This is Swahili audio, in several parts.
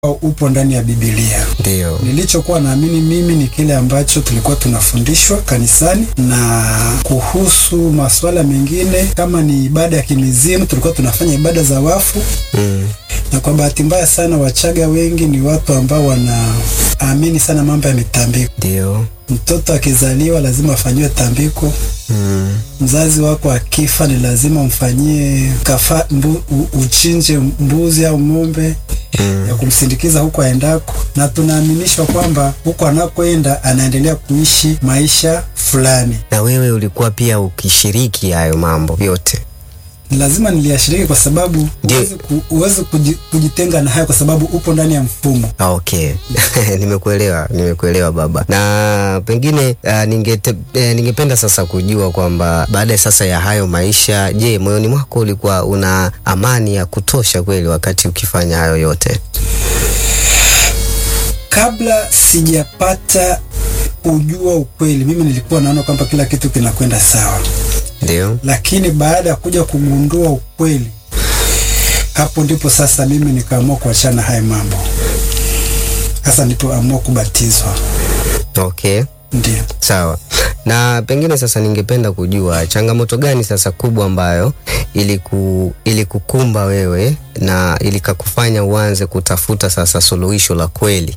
upo ndani ya Biblia. Ndio. Nilichokuwa naamini mimi ni kile ambacho tulikuwa tunafundishwa kanisani, na kuhusu masuala mengine kama ni ibada ya kimizimu, tulikuwa tunafanya ibada za wafu Mm. na kwa bahati mbaya sana Wachaga wengi ni watu ambao wanaamini sana mambo ya mitambiko. Ndio. Mtoto akizaliwa lazima afanyiwe tambiko. Mm. Mzazi wako akifa ni lazima umfanyie kafa, mbu, u, uchinje mbuzi au ng'ombe Mm. ya kumsindikiza huko aendako, na tunaaminishwa kwamba huko anakoenda anaendelea kuishi maisha fulani. Na wewe ulikuwa pia ukishiriki hayo mambo yote. Lazima niliyashiriki kwa sababu Ndio. huwezi ku, huwezi kuji, kujitenga na hayo kwa sababu upo ndani ya mfumo. Ah, Okay, nimekuelewa, nimekuelewa baba. Na pengine uh, ningete, eh, ningependa sasa kujua kwamba baada sasa ya hayo maisha, je, moyoni mwako ulikuwa una amani ya kutosha kweli wakati ukifanya hayo yote? Kabla sijapata kujua ukweli, mimi nilikuwa naona kwamba kila kitu kinakwenda sawa, Ndio. lakini baada ya kuja kugundua ukweli, hapo ndipo sasa mimi nikaamua kuachana haya mambo. Sasa nilipoamua kubatizwa, Okay. ndio Sawa. Na pengine sasa ningependa kujua changamoto gani sasa kubwa ambayo iliku, ilikukumba wewe na ilikakufanya uanze kutafuta sasa suluhisho la kweli?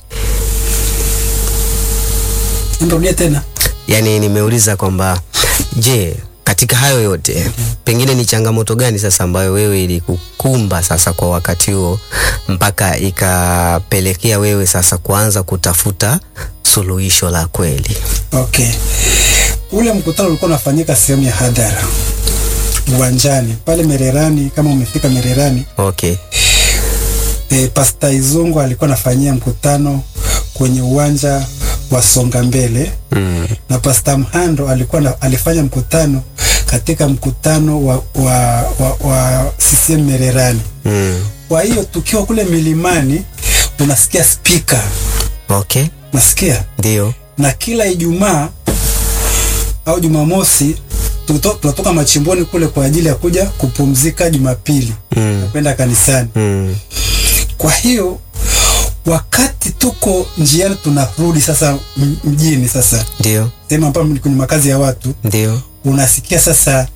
nirudie tena. Yaani nimeuliza kwamba je, katika hayo yote pengine ni changamoto gani sasa ambayo wewe ilikukumba sasa kwa wakati huo mpaka ikapelekea wewe sasa kuanza kutafuta suluhisho la kweli? Okay, ule mkutano ulikuwa unafanyika sehemu ya hadhara uwanjani pale Mererani. Kama umefika Mererani, Okay. e, Pasta Izungu alikuwa anafanyia mkutano kwenye uwanja wa Songa Mbele Mm. na Pasta Mhando alikuwa na, alifanya mkutano katika mkutano wa, wa, wa, wa CCM Mererani. Mm. Kwa hiyo tukiwa kule milimani unasikia spika, Okay. nasikia Ndio. na kila Ijumaa au Jumamosi tuto- tunatoka machimboni kule kwa ajili ya kuja kupumzika Jumapili Mm. kwenda kanisani. Mm. Kwa hiyo wakati tuko njiani tunarudi sasa m- mjini, sasa Ndio. sehemu ambapo ni kwenye makazi ya watu, Ndio. unasikia sasa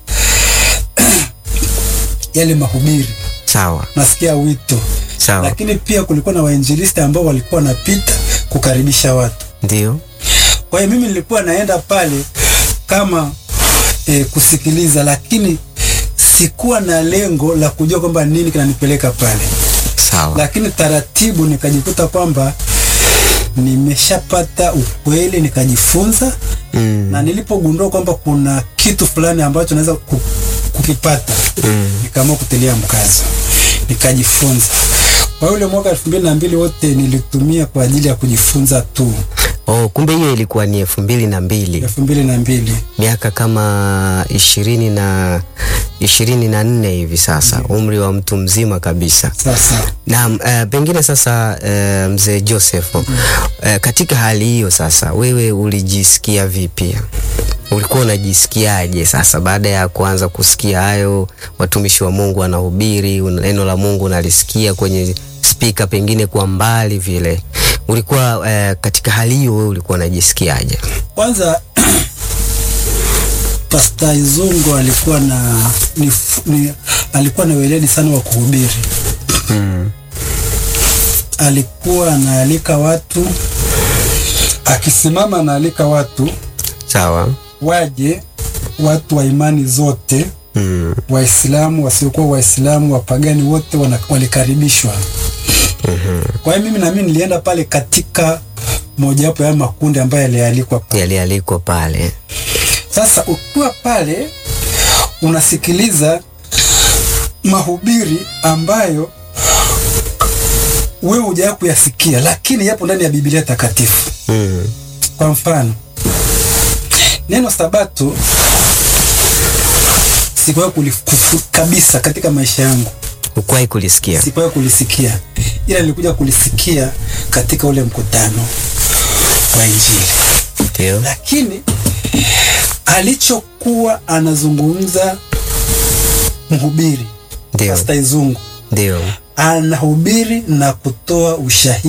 yale mahubiri, Sawa. nasikia wito, Sawa. lakini pia kulikuwa na wainjilisti ambao walikuwa wanapita kukaribisha watu. Ndio. Kwa hiyo mimi nilikuwa naenda pale kama e, kusikiliza, lakini sikuwa na lengo la kujua kwamba nini kinanipeleka pale, Sawa. lakini taratibu nikajikuta kwamba nimeshapata ukweli, nikajifunza Mm. na nilipogundua kwamba kuna kitu fulani ambacho naweza ku- kukipata Mm. nikaamua kutilia mkazo, nikajifunza. Kwa yule mwaka elfu mbili na mbili wote nilitumia kwa ajili ya kujifunza tu. Oh, kumbe hiyo ilikuwa ni elfu mbili na mbili elfu mbili na mbili miaka kama ishirini na ishirini na nne hivi sasa, umri wa mtu mzima kabisa. sasa Naam, uh, pengine sasa uh, mzee Joseph uh, katika hali hiyo sasa wewe ulijisikia vipi? Ulikuwa unajisikiaje sasa baada ya kuanza kusikia hayo watumishi wa Mungu wanahubiri, una- neno la Mungu unalisikia kwenye spika pengine kwa mbali vile. Ulikuwa uh, katika hali hiyo wewe ulikuwa unajisikiaje? Kwanza Pasta Izungu alikuwa na ni, ni, alikuwa na weledi sana wa kuhubiri. Mm. Alikuwa anaalika watu, akisimama anaalika watu Sawa. waje, watu wa imani zote, Mm. Waislamu, wasiokuwa Waislamu, wapagani wote wana, walikaribishwa. Kwa hiyo mimi na mimi nilienda pale katika mojawapo ya makundi ambayo yalialikwa pale. Yalialikwa pale. Sasa ukiwa pale unasikiliza mahubiri ambayo wewe hujawahi kuyasikia, lakini yapo ndani ya Biblia takatifu. Mm. Kwa mfano, neno Sabato sikuwahi kulikufu kabisa katika maisha yangu, Ukuwahi kulisikia? sikuwahi kulisikia, ila nilikuja kulisikia katika ule mkutano wa Injili. Ndio. lakini alichokuwa anazungumza mhubiri Ndio. Pasta Izungu Ndio. anahubiri na kutoa ushahidi